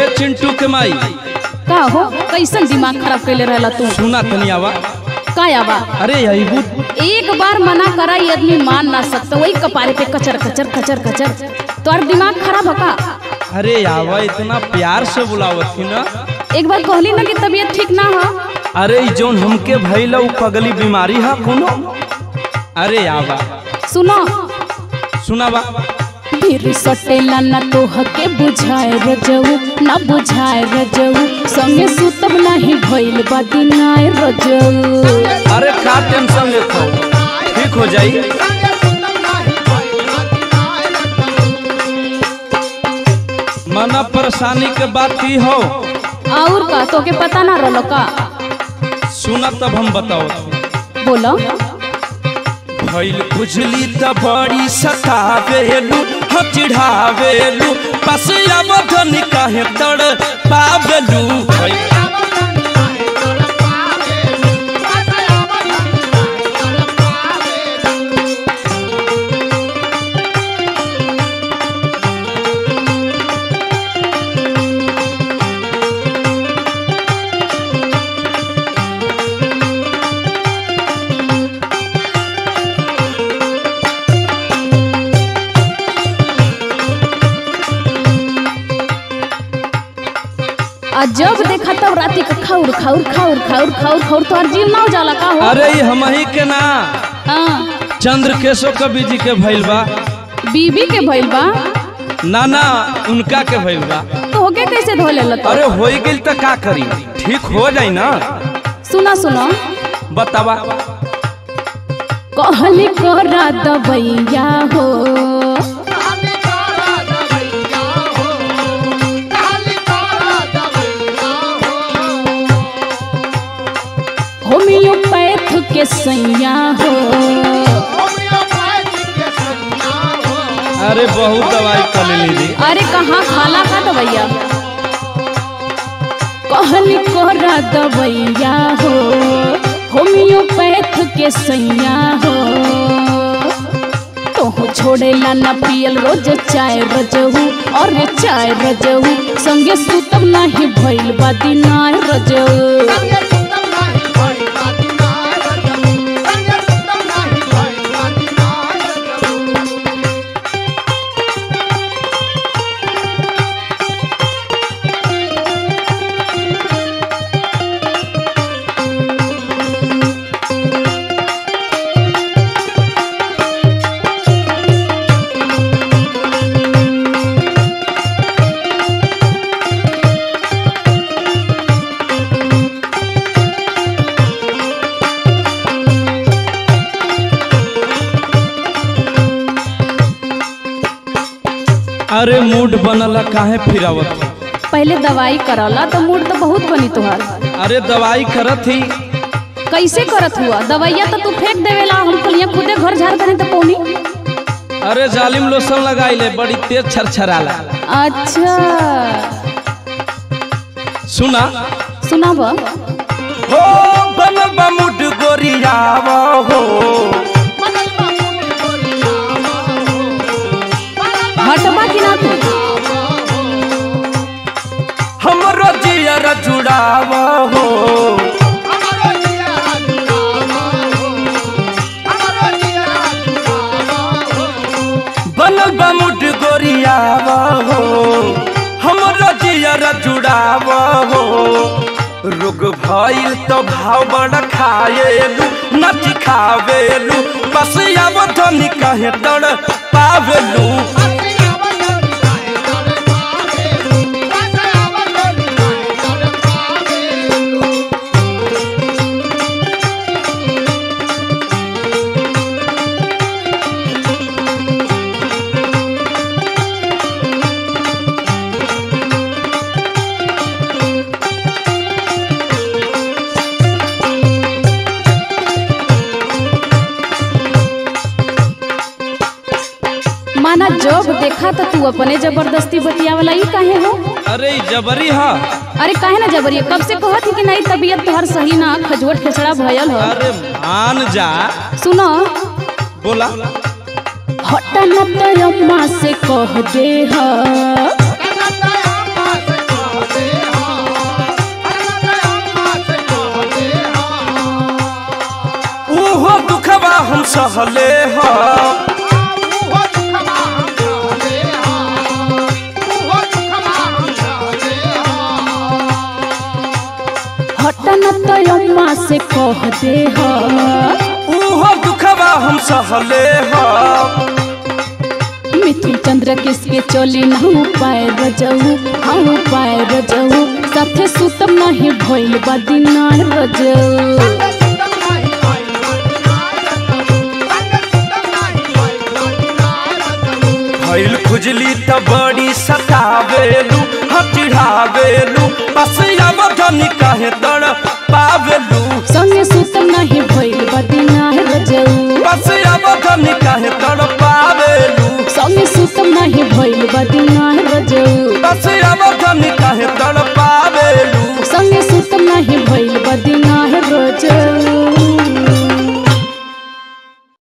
ए चिंटू के माई का हो कैसन दिमाग खराब कैले रहला तू सुना तनी आवा का आवा अरे यही बुत एक बार मना करा ये आदमी मान ना सकता वही कपारे पे कचर कचर कचर कचर तोर दिमाग खराब है का अरे आवा इतना प्यार से बुलावत थी ना एक बार कहली ना कि तबीयत ठीक ना हो अरे ई जौन हमके भइल उ पगली बीमारी है कोनो अरे आवा सुनो सुनावा फिर सटेला ना तोह के बुझाए रजऊ ना बुझाए रजऊ संगे सुतब नहीं भइल बा दिनाए रजऊ अरे का टेंशन लेत हो ठीक हो जाई मना परेशानी के बात की हो और का तोके पता ना रहलो का सुना तब हम बताओ बोलो भइल बुझली त बड़ी सतावेलू हम चिढ़ावेलू बस अब काहे तड़ पावेलू भइल आ जब देखा तब राती का खाउर खाउर खाउर खाउर खाउर खाउर तो जीव ना हो जाला का हो अरे ई हमही के ना हाँ चंद्र केशव कवि जी के भइल बा बीबी के भइल बा ना ना उनका के भइल बा तो होके कैसे धो ले अरे होई गेल त का करी ठीक हो जाई ना सुना सुनो बतावा कहली कोरा दबैया हो होम्योपैथ के सैया हो अरे बहुत दवाई कर लेली दी अरे कहाँ खाला का दबैया कहली कोरा दबैया हो होम्योपैथ के सैया हो तोहू छोड़ेला ना पियल रोज चाय रजहू और चाय रजहू संगे सुतब नाही भइल बा दिनाय रजहू अरे मूड बनल काहे फिरावत पहले दवाई करला तो मूड तो बहुत बनी तुहार अरे दवाई करत ही कैसे करत हुआ दवाइया तो तू फेंक देवेला हम कलिया खुदे घर झाड़ करे तो पौनी अरे जालिम लोशन लगाइले बड़ी तेज छरछराला अच्छा सुना सुनाब हो बनल बा मूड गोरियावा हो हटबा कि ना तू हमरो जियर जुड़ावा हो बनल बा मूड गोरियावा हो हमरो जियर जुड़ावा हो रोग भइल तो भाव बड़ा खाएलू नच खावेलू बस अब धनी कहे तड़ पावेलू माना जब देखा तो तू अपने जबरदस्ती बतियावला ई काहे हो अरे ई जबरी हा अरे काहे ना जबरिया कब से कहत ही कि नहीं तबीयत तोहर सही ना खजवट खेसड़ा भयल हो अरे मान जा सुनो बोला हटा न तो अम्मा से कह दे ह हम सहले ह हटन तो अम्मा से कह दे ह उहो दुखवा हम सहले ह मिथुन चंद्र किसके चोली ना उपाय रजऊ हाँ उपाय रजऊ साथे सुतम नहीं भइल बा दिना रजऊ भइल खुजली त बड़ी सतावेलू हटिढ़ावेलू बस अवधनी कहे तड़ पावेलू संगे सुतम नहीं भइल बा दिना रजऊ बस अवधनी कहे तड़ पावेलू संगे सुतम नहीं भइल बा दिना